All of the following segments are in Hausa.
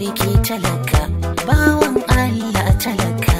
sarki talaka bawan Allah talaka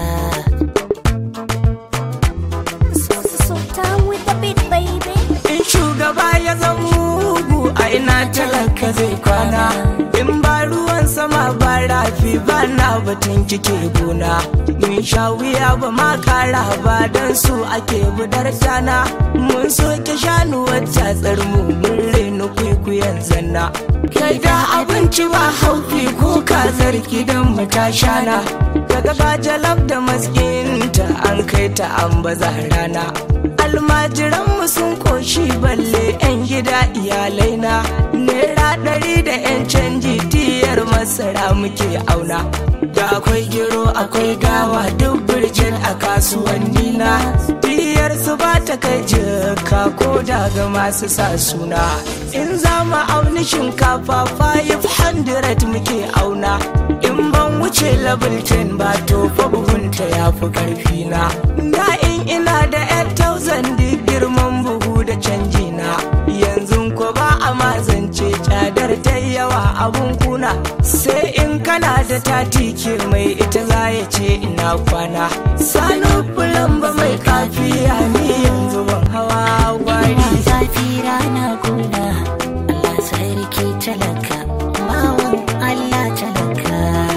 Sultan with the beat, baby. In shugaba ya zama mugu a ina talaka zai kwana In ba ruwan sama ba rafi ba na batun kike gona Mun sha wuya ba ma kara ba don su ake budar tana Mun soke shanu wacce tsarmu mun rena kwaikwayon zanna Kai da abinci ba haufi ko kazar gidan mu ta shana Daga bajalab da maskinta an kai ta an baza rana almajiranmu sun koshi balle 'yan gida iyalai na naira ɗari da 'yan canji tiyar masara muke auna da akwai gero akwai dawa duk birjin a kasuwanni na tiyar su ba ta kai jaka ko daga masu sa suna in za mu auni shinkafa 500 muke auna in ban wuce level 10 ba to fa buhunta ya fi karfi na da in ina da 8000 duk girman buhu da canji na yanzu ko ba a mazance cadar ta yawa abun kuna sai in kana da tati ke mai ita za ya ce ina kwana sanu fulan ba mai kafiya ni yanzu ban hawa gwari ina zafi rana kuna Allah sarki talaka bawan Allah talaka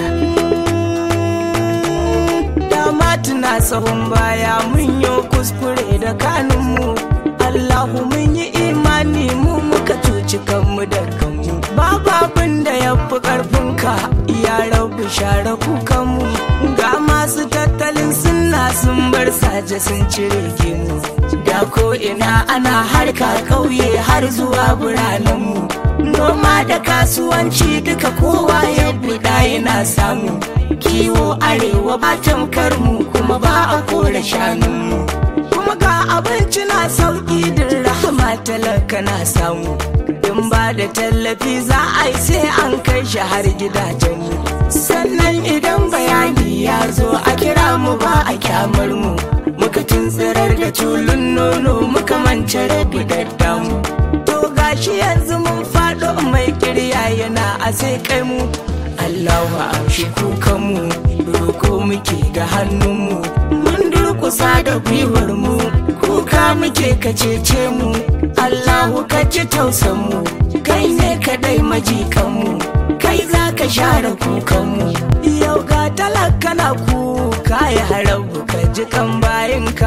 dama tuna sahun baya mun yi kuskure da kanunmu Allahu mun yi imani mu muka cuci kanmu da kanmu babu abin da ya fi ƙarfinka ya rabu share kukanmu ga masu tattalin sunna sun bar saje sun cire gemu da ko ina ana harka ƙauye har zuwa biranenmu noma da kasuwanci duka kowa ya buɗa yana samu kiwo arewa ba tamkar mu kuma ba a kore shanunmu kuma ga abinci na sauki din rahama talaka na samu in ba da tallafi za a yi sai an kai shi har gidajenmu sannan idan bayani ya zo a kira mu ba a kyamar mu muka tuntsirar da tulun nono muka mance rabi daddamu to gashi yanzu mun faɗo mai kirya yana a sai kai mu Allahu amshi kukanmu roko muke da hannunmu mun durkusa da gwiwar mu kuka muke ka cece mu Allahu ka ci tausan mu kai ne kadai majikanmu kai za ka share kukanmu yau ga talaka na kuka ya harabu ka ji kan bayinka